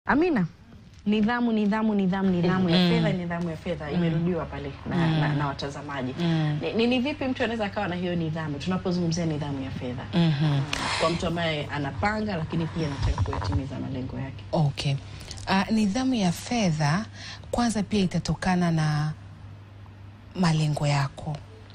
Amina, nidhamu nidhamu nidhamu nidhamu ya fedha nidhamu ya fedha imerudiwa pale na, na, na watazamaji. Ni, ni, ni vipi mtu anaweza akawa na hiyo nidhamu tunapozungumzia nidhamu ya fedha kwa mtu ambaye anapanga lakini pia anataka kuyatimiza malengo yake? Okay. Uh, nidhamu ya fedha kwanza pia itatokana na malengo yako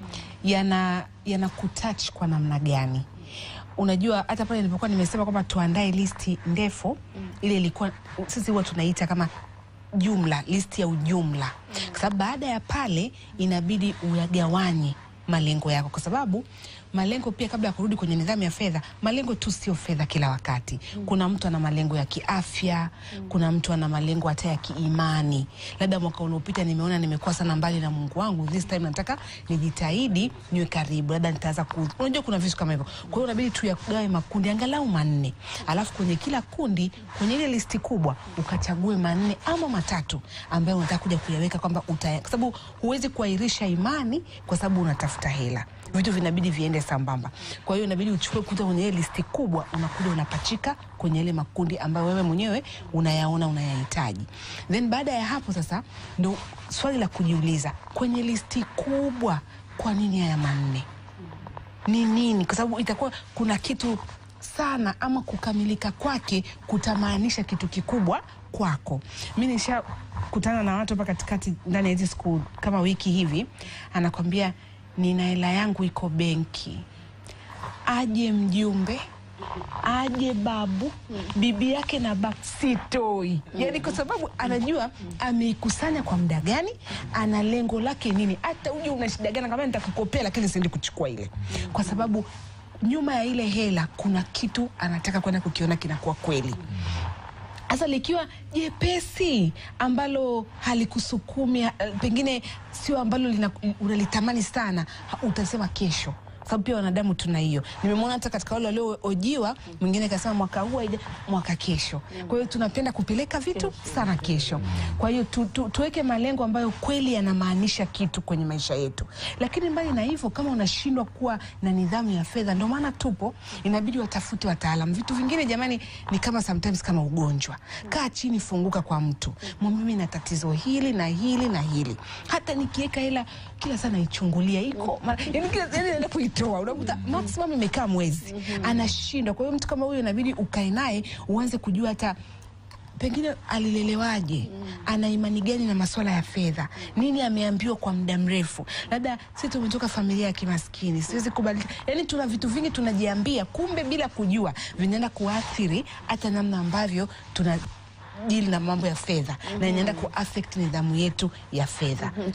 yana yana kutouch kwa namna gani? Unajua, hata pale nilipokuwa nimesema kwamba tuandae listi ndefu, ile ilikuwa sisi huwa tunaita kama jumla, listi ya ujumla, kwa sababu baada ya pale inabidi uyagawanye malengo yako, kwa sababu malengo pia, kabla ya kurudi kwenye nidhamu ya fedha, malengo tu sio fedha kila wakati. Kuna mtu ana malengo ya kiafya, kuna mtu ana malengo hata ya kiimani. Labda mwaka unaopita nimeona nimekuwa sana mbali na Mungu wangu, this time nataka nijitahidi niwe karibu, labda nitaanza ku, unajua kuna vitu kama hivyo. Kwa hiyo inabidi tu yagawe makundi angalau manne, alafu kwenye kila kundi, kwenye ile listi kubwa ukachague manne ama matatu ambayo unataka kuja kuyaweka kwamba uta, kwa sababu huwezi kuahirisha imani kwa sababu unatafuta hela vitu vinabidi viende sambamba. Kwa hiyo inabidi uchukue kuta kwenye ile listi kubwa, unakuja unapachika kwenye ile makundi ambayo wewe mwenyewe unayaona unayahitaji. Then baada ya hapo sasa, ndo swali la kujiuliza kwenye listi kubwa, kwa nini haya manne? Ni nini? Kwa sababu itakuwa kuna kitu sana ama kukamilika kwake kutamaanisha kitu kikubwa kwako. Mi nishakutana na watu hapa katikati ndani ya hizi siku kama wiki hivi, anakwambia nina hela yangu iko benki, aje mjumbe aje babu bibi yake na babu sitoi. Yani kwa sababu anajua ameikusanya kwa muda gani, ana lengo lake nini. Hata uje una shida gani, kama nitakukopea, lakini siendi kuchukua ile, kwa sababu nyuma ya ile hela kuna kitu anataka kwenda kukiona kinakuwa kweli. Sasa likiwa jepesi ambalo halikusukumi eh, pengine sio ambalo lina- unalitamani sana, ha- utasema kesho, sababu pia wanadamu tuna hiyo. Nimemwona hata katika wale walioojiwa, mwingine kasema mwaka huu haija, mwaka kesho. Kwa hiyo tunapenda kupeleka vitu sana kesho. Kwa hiyo tu, tu, tuweke malengo ambayo kweli yanamaanisha kitu kwenye maisha yetu, lakini mbali na hivyo, kama unashindwa kuwa na nidhamu ya fedha, ndio maana tupo, inabidi watafute wataalam. Vitu vingine jamani, ni kama sometimes kama ugonjwa. Kaa chini, funguka kwa mtu, mwambie mimi na tatizo hili na hili na hili. Hata nikiweka hela kila saa naichungulia iko mara- yaani kila yani naenda kuitoa, unakuta maximum imekaa mwezi, anashindwa. Kwa hiyo mtu kama huyo inabidi ukae naye uanze kujua hata pengine alilelewaje, ana imani gani na masuala ya fedha, nini ameambiwa kwa muda mrefu. Labda sisi tumetoka familia ya kimaskini, siwezi kubadilika. Yani tuna vitu vingi tunajiambia, kumbe bila kujua vinaenda kuathiri hata namna ambavyo tuna jili na mambo ya fedha na inaenda kuaffect nidhamu yetu ya fedha.